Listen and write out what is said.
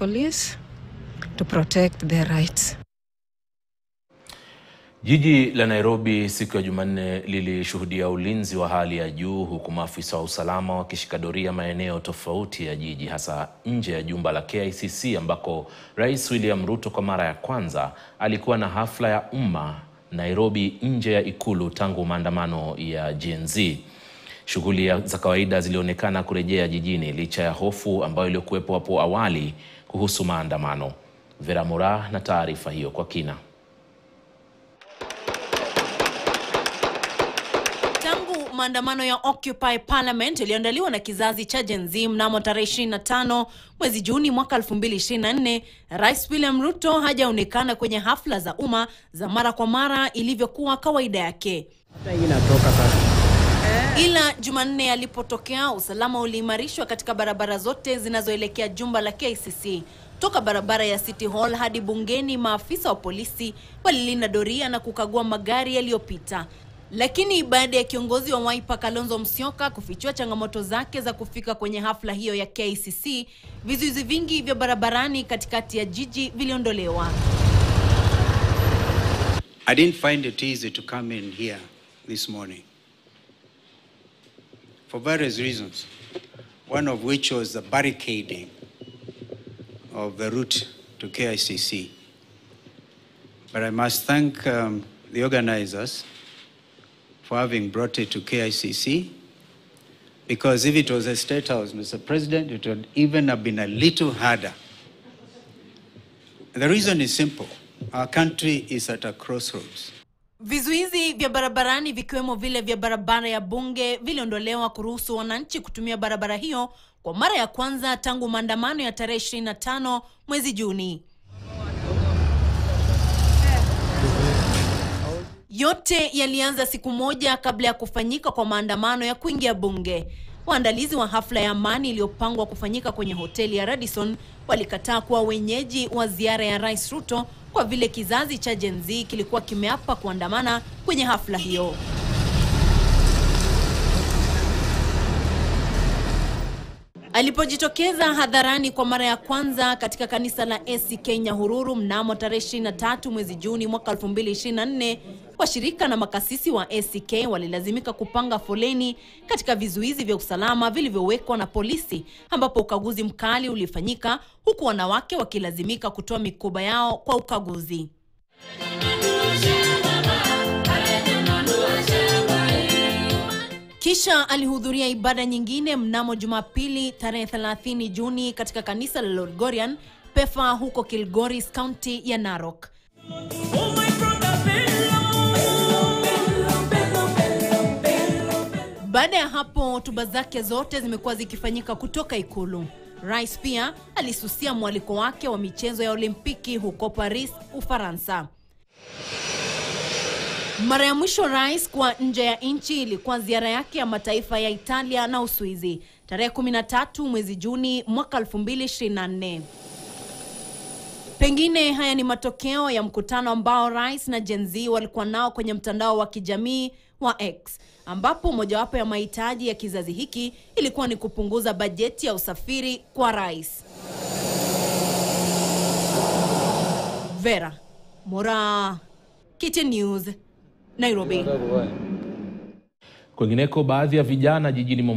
police to protect their rights. Jiji la Nairobi siku ya Jumanne lilishuhudia ulinzi wa hali ya juu huku maafisa wa usalama wakishika doria maeneo tofauti ya jiji hasa nje ya jumba la KICC ambako Rais William Ruto kwa mara ya kwanza alikuwa na hafla ya umma Nairobi nje ya ikulu tangu maandamano ya Gen Z. Shughuli za kawaida zilionekana kurejea jijini licha ya hofu ambayo iliyokuwepo hapo awali kuhusu maandamano. Vera Mura na taarifa hiyo kwa kina. Tangu maandamano ya Occupy Parliament yaliyoandaliwa na kizazi cha Gen Z mnamo tarehe 25 mwezi Juni mwaka 2024, Rais William Ruto hajaonekana kwenye hafla za umma za mara kwa mara ilivyokuwa kawaida yake. Ila Jumanne alipotokea, usalama uliimarishwa katika barabara zote zinazoelekea jumba la KICC. Toka barabara ya City Hall hadi bungeni, maafisa wa polisi walilinda doria na kukagua magari yaliyopita. Lakini baada ya kiongozi wa Wiper Kalonzo Musyoka kufichua changamoto zake za kufika kwenye hafla hiyo ya KICC, vizuizi vingi vya barabarani katikati ya jiji viliondolewa. I didn't find it easy to come in here this morning for various reasons, one of which was the barricading of the route to KICC. But I must thank um, the organizers for having brought it to KICC because if it was a state house, Mr. President, it would even have been a little harder. The reason is simple. Our country is at a crossroads. Vizuizi vya barabarani vikiwemo vile vya barabara ya Bunge viliondolewa kuruhusu wananchi kutumia barabara hiyo kwa mara ya kwanza tangu maandamano ya tarehe 25 mwezi Juni. Yote yalianza siku moja kabla ya kufanyika kwa maandamano ya kuingia bunge. Waandalizi wa hafla ya amani iliyopangwa kufanyika kwenye hoteli ya Radisson walikataa kuwa wenyeji wa ziara ya Rais Ruto kwa vile kizazi cha Gen Z kilikuwa kimeapa kuandamana kwenye hafla hiyo. Alipojitokeza hadharani kwa mara ya kwanza katika kanisa la ACK Nyahururu mnamo tarehe 23 mwezi Juni mwaka 2024, washirika na makasisi wa ACK walilazimika kupanga foleni katika vizuizi vya usalama vilivyowekwa na polisi, ambapo ukaguzi mkali ulifanyika huku wanawake wakilazimika kutoa mikoba yao kwa ukaguzi. Kisha alihudhuria ibada nyingine mnamo Jumapili tarehe 30 Juni katika kanisa la Lorgorian Pefa huko Kilgoris, kaunti ya Narok. Baada ya hapo, hotuba zake zote zimekuwa zikifanyika kutoka ikulu. Rais pia alisusia mwaliko wake wa michezo ya Olimpiki huko Paris, Ufaransa. Mara ya mwisho rais kwa nje ya nchi ilikuwa ziara yake ya mataifa ya Italia na Uswizi tarehe 13 mwezi Juni mwaka 2024. Pengine haya ni matokeo ya mkutano ambao rais na Gen Z walikuwa nao kwenye mtandao wa kijamii wa X, ambapo mojawapo ya mahitaji ya kizazi hiki ilikuwa ni kupunguza bajeti ya usafiri kwa rais. Vera Mora, KTN News, Nairobi. Kwingineko, baadhi ya vijana jijini